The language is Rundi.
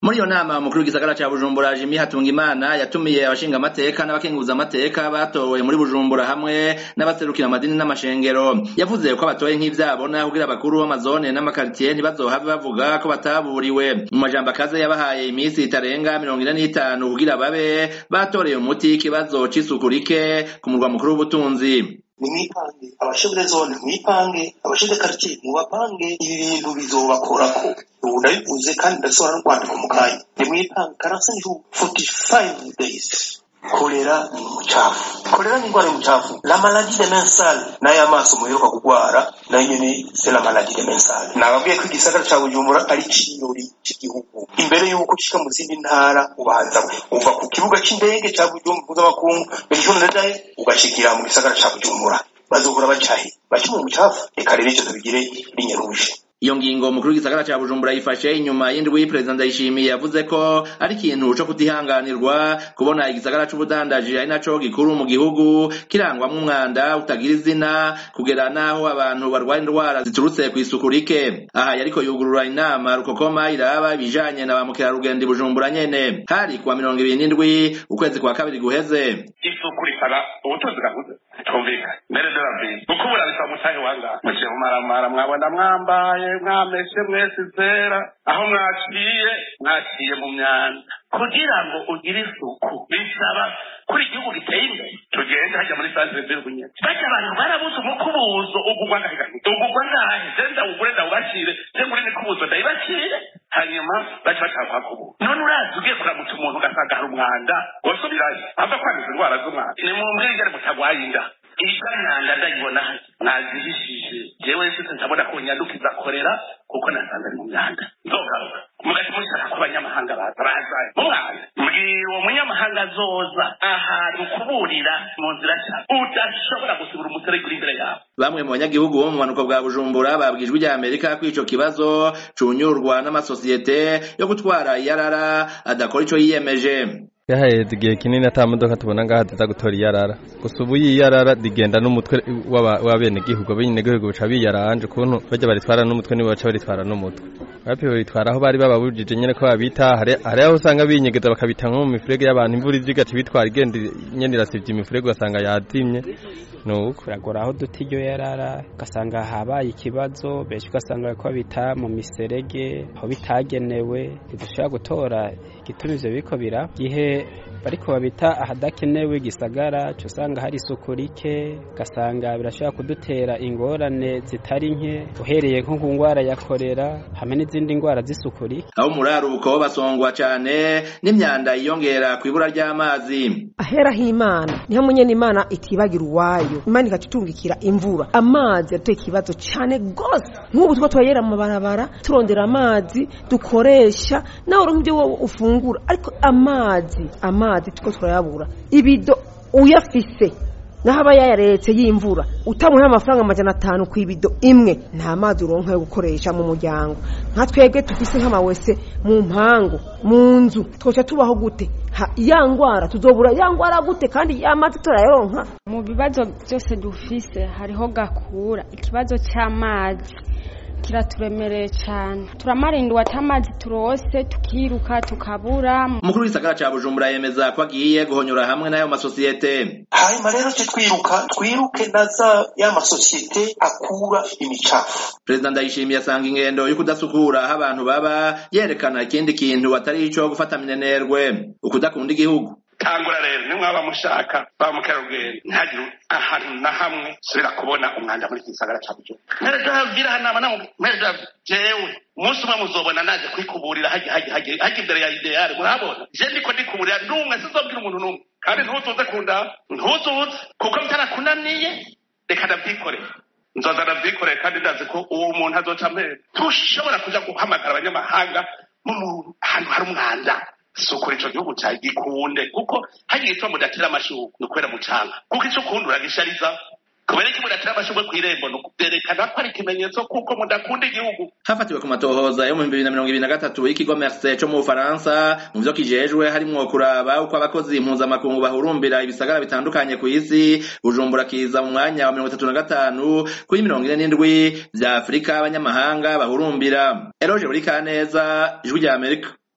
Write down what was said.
muri iyo nama umukuru w'igisagara ca bujumbura jimi hatungimana yatumiye abashinga amateka n'abakenguza amateka batowe muri bujumbura hamwe n'abaserukira amadini n'amashengero yavuze ko abatoye nk'ivyabona kugira abakuru b'amazone n'amakaritiye ntibazohave bavuga ko bataburiwe mu majambo akaze yabahaye iminsi itarenga mirongo ine n'itanu kugira babe batoreye umuti ikibazo c'isuku rike ku murwa mukuru w'ubutunzi nimwipange abashebure zone mwipange abashede karitsiye mubapange ibi bintu bizobakorako ubu ndabivuze kandi ndasohora no kwandika mu kanya nimwipange karansanyi forty five days kolera ni umucafu kolera ni indwara y'umucafu la maladie de mensale nayo amaso muheruka kugwara nayo nyene c'est la maladie de mensale nababwiye ko igisagara ca bujumbura ari cirori c'igihugu imbere y'uko ushika mu zindi ntara ubanza uva ku kibuga c'indege ca bujumbura mpuzamakungu benishoni ndadaye ugashikira mu gisagara ca bujumbura bazohora bacahe baca mu mucafu reka rero ivyo tubigire binyaruje iyo ngingo umukuru w'igisagara ca bujumbura yifashe inyuma y'indwi perezida ndayishimiye yavuze ko ari ikintu co kutihanganirwa kubona igisagara c'ubudandaji ari naco gikuru mu gihugu kirangwamwo umwanda utagira izina kugera n'aho abantu barwara indwara ziturutse kw'isuku rike aha yariko yugurura inama rukokoma iraba ibijanye na ba mukerarugendo i bujumbura nyene hari kuwa mirongo ibiri n'indwi ukwezi kwa kabiri guheze isuku risaba ubutunzi gahuze twumvikane mbere de la vie kuko burabisa mutahe wanga muciye mumaramara mwabona mwambaye mwameshe mwese zera aho mwaciye mwaciye mu myanda kugira ngo ugire isuku bisaba kuri igihugu giteye imbere tugende hajya muri santere z'urwunyene bajya abantu barabuze umukubuzo ugugwa ngahe ugugwa ngahe je ndawugure ndawubacire je muri mikubuzo ndayibacire hanyuma baca bashaka kubuza none urazi ugiye kuramutsa umuntu ugasanga hari umwanda wosubirayo ava kwanduza indwara z'umwanda ni mu mbwirigare mutagwaye inda iganyanda ndayibona mwazihishije jewe nshize ndabona ko nyandukiza korera kuko nasanze ari mu myanda nzogaruka mugati mushaka ko abanyamahanga baza baza mu mwanda mbwira uwo munyamahanga azoza ahantu kuburira mu nzira cyane udashobora gusibura umuserege uri imbere yawe bamwe mu banyagihugu bo mu bumanuko bwa bujumbura babwijwe rya amerika ko ico kibazo cunyurwa n'amasosiyete yo gutwara iyarara adakora ico yiyemeje yahaheze igihe kinini ata modoka tubona ngaha ziza gutora iyarara gusa ubu iyarara rigenda n'umutwe w'abenegihugu abenegihugu bica biyaranje ukuntu bajya baritwara n'umutwe nibo baca baritwara n'umutwe bapiwe bitwara aho bari bababujije nyene ko babita hari aho usanga binyegeza bakabita nko mu mifurege y'abantu imvura ije igaca bitwara igenda nyene irasivye imifurege ugasanga yadimye nuko biragora aho duta iryo yarara ugasanga habaye ikibazo benshi ugasanga ko bita mu miserege aho bitagenewe ntidushobora gutora igituma ivyo biriko biraba gihe bariko babita ahadakenewe igisagara cyo usanga hari isuku rike ugasanga birashobora kudutera ingorane zitari nke uhereye nko ku ngwara ya korera hamwe n'izindi ngwara z'isuku rike aho muraruko basongwa cane n'imyanda yiyongera ku ibura ry'amazi ahera h'imana niho munyene imana itibagira uwayo imana ikatutungikira imvura amazi yateye ikibazo cane gose nk'ubu two turayera mu mabarabara turondera amazi dukoresha nawe uronka ibyo wowe ufungura ariko amazi amazi tuko turayabura ibido uyafise naho aba yayaretse y'imvura utamuha amafaranga amajana atanu ku ibido imwe nta mazi uronka yo gukoresha mu muryango nka twebwe tufise nk'amawese mu mpangu mu nzu twoca tubaho gute ya ngwara tuzobura ya ngwara gute kandi ya mazi turayaronka mu bibazo byose dufise hariho gakura ikibazo cy'amazi kiraturemereye cyane turamarindiwe ati amazi turose tukiruka tukabura umukuru w'isagara ca bujumbura yemeza ko agiye guhonyora hamwe n'ayo masosiyete hanyuma rero twe twiruka twiruke na za ya masosiyete akura imicafu perezida ndayishimiye asanga ingendo yo kudasukura aho abantu baba yerekana ikindi kintu atari ico gufata minenerwe ukudakunda igihugu tangura rero nimwaba mushaka ba mukerarugendo ntihagire ahantu na hamwe subira kubona umwanda muri iki gisagara ca bujumbura mpereza habwira hanama namwe mpereza jewe umunsi umwe muzobona naje kwikuburira hajya hajya hajya hajya imbere ya ideale murabona je ndiko ndikuburira n'umwe sizobwira umuntu n'umwe kandi ntuzuze kunda ntuzuze kuko bitarakunaniye reka ndavyikorera nzoza ndavyikorera kandi ndazi ko uwo muntu azoca mpera ntushobora kuja guhamagara abanyamahanga mu ahantu hari umwanda sukura ico gihugu cyawe gikunde kuko hagiye ituma mudatera amashurwe ni ukubera mucanga kuko ico ukunda uragishariza kubera iki mudatera amashurwe kw'irembo ni ukuvyerekana ko ari ikimenyetso kuko mudakunda igihugu hafatiwe ku matohoza yo mu bibiri na mirongo ibiri na gatatu y'ikigo merse co mu bufaransa mu vyo kijejwe harimwo kuraba uko abakozi impuzamakungu bahurumbira ibisagara bitandukanye ku isi bujumbura kiza mu mwanya wa mirongo itatu na gatanu kuri mirongo ine n'indwi vya afurika abanyamahanga bahurumbira eroje buri kaneza ijwi rya amerika